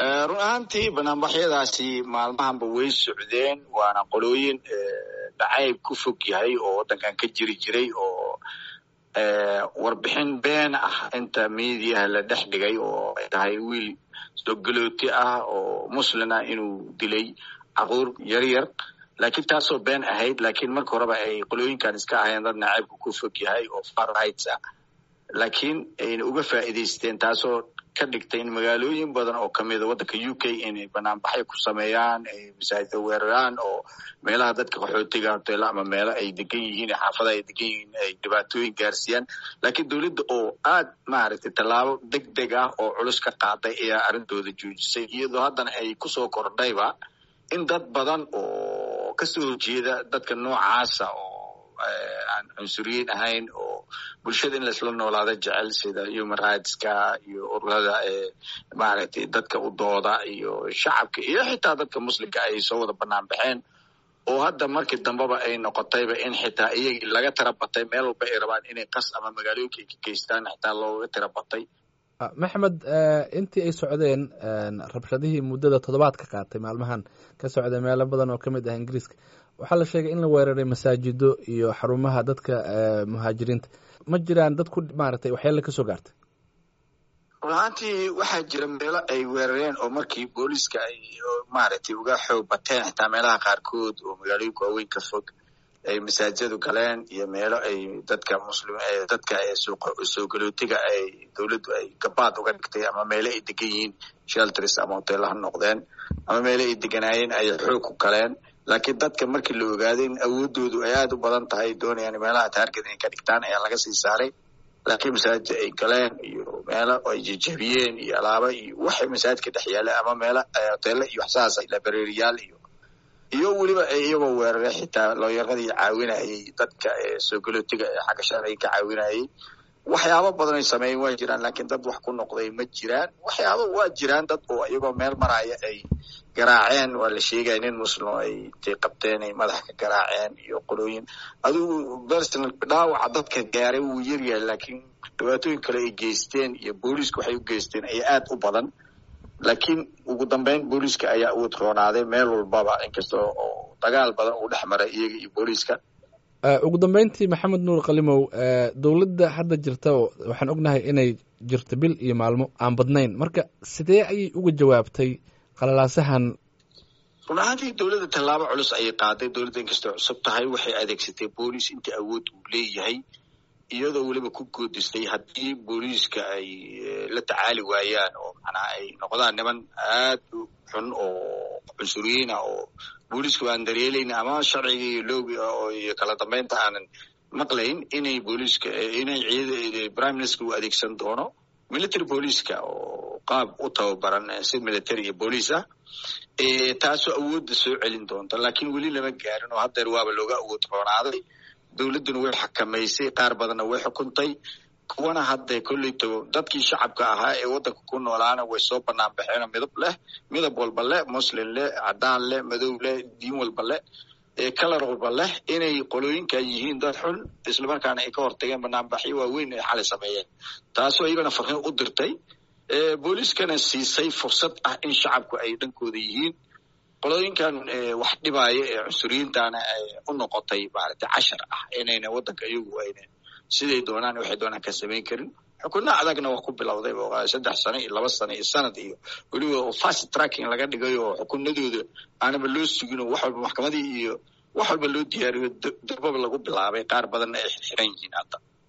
run ahaantii banaanbaxyadaasi maalmahanba way socdeen waana qolooyin dhacayb ku fog yahay oo waddankan ka jiri jiray oo warbixin been ah inta miidiyaha la dhex dhigay oo ay tahay wiil sogalooti ah oo muslin ah inuu dilay caruur yar yar laakiin taasoo been ahayd laakiin marka horeba ay qolooyinkan iska ahayeen dad nacaybka ku fog yahay oo far rights ah laakiin ayna uga faa'iidaysteen taasoo ka dhigtay in magaalooyin badan oo kamida waddanka u k inay banaanbaxyo ku sameeyaan ay masaajida weeraraan oo meelaha dadka qaxootiga hoteela ama meelo ay degan yihiin xaafadaha ay degan yihiin ay dhibaatooyin gaarsiiyaan laakiin dowladda oo aad maaragtay tallaabo deg deg ah oo culus ka qaaday ayaa arrintooda joojisay iyadoo haddana ay kusoo kordhayba in dad badan oo kasoo horjeeda dadka noocaasa oo aan cunsuriyiin ahayn oo bulshada in laisla noolaada jecel sida human rightska iyo ururada maaragtay dadka u dooda iyo shacabka iyo xitaa dadka muslimka ay soo wada banaan baxeen oo hadda markii dambeba ay noqotayba in xitaa iyagii laga tira batay meel walba ay rabaan inay qas ama magaalooyinka ay ka geystaan xitaa looga tira batay maxmed intii ay socdeen rabshadihii muddada toddobaadka qaatay maalmahan ka socday meelo badan oo ka mid ah ingiriiska waxaa la sheegay in la weeraray masaajido iyo xarumaha dadka muhaajiriinta ma jiraan dad ku maaragtay waxyaala kasoo gaartay run ahaantii waxaa jira meelo ay weerareen oo markii booliiska ay maaragtay uga xoog bateen xitaa meelaha qaarkood oo magaalooyinka waaweyn ka fog ay masaajidadu galeen iyo meelo ay dadka muslim dadka soo galootiga ay dowladdu ay gabaad uga dhigtay ama meelo ay degan yihiin shelters ama hoteela ha noqdeen ama meelo ay deganaayeen ay xoog ku galeen laakiin dadka markii la ogaaday in awoodoodu ay aada u badan tahay doonayaan meelaha taarget inay ka dhigtaan ayaa laga sii saaray laakiin masaajid ay galeen iyo meelo ay jejebiyeen iyo alaaba iyo waxay masaajidka dhex yaaleen ama meelo hoteelo iyo waxsaas labareeriyaal iyo iyo weliba iyagoo weeraray xitaa looyaradii caawinayay dadka soo galootiga ee xagga sharciga ka caawinayay waxyaabo badan ay sameeyen waa jiraan laakiin dad wax ku noqday ma jiraan waxyaaba waa jiraan dad oo iyagoo meel maraya ay garaaceen waa la sheegaya nin muslimo ay intay qabteen ay madax ka garaaceen iyo qolooyin adigu personal dhaawaca dadka gaaray wuu yaryahay laakiin dhibaatooyin kale ay geysteen iyo booliiska waxay u geysteen ayaa aad u badan laakiin ugu dambeyn booliiska ayaa uud roonaaday meel walbaba inkasta oo dagaal badan uu dhex maray iyaga iyo booliiska ugu dambeyntii maxamed nuur kalimow dowladda hadda jirta waxaan ognahay inay jirto bil iyo maalmo aan badnayn marka sidee ayay uga jawaabtay qalalaasahan run ahaantii dowladda tallaabo culus ayay qaaday dowladda inkastoo cusub tahay waxay adeegsatay booliis intii awood uu leeyahay iyadoo weliba ku goodistay haddii booliiska ay la tacaali waayaan oo macnaha ay noqdaan niman aad u xun oo cunsuriyiin ah oo booliiska aan daryeelayn ama sharciga iyo loogi iyo kala dambeynta aanan maqlayn inay booliiska inay ciida prime minister uu adeegsan doono military booliiska oo qaab u tababaran si military iyo booliis ah taasoo awoodda soo celin doonta laakiin weli lama gaarin oo haddeer waaba looga awood roonaaday dowladduna way xakamaysay qaar badanna way xukuntay kuwana hadda kolleyto dadkii shacabka ahaa ee waddanka ku noolaana way soo banaan baxeenoo midab leh midab walba leh muslim leh cadaan leh madow leh diin walba leh kalar walba leh inay qolooyinkan yihiin dad xun islamarkaana ay ka hortageen banaanbaxyo waaweyn ay xalay sameeyeen taasoo iyagana farriin u dirtay booliiskana siisay fursad ah in shacabku ay dhankooda yihiin qolooyinkan wax dhibaaya ee cunsuriyiintana ay u noqotay maaragtay cashar ah inayna waddanka iyagu ayna siday doonaan waxay doonaan ka samayn karin xukunno adagna waa ku bilowday saddex sano iyo laba sano iyo sanad iyo weliba fast tracking laga dhigay oo xukunadooda aanaba loo sugin oo wax walba maxkamadii iyo wax walba loo diyaariyo darbaba lagu bilaabay qaar badanna ay xiran yihiin hadda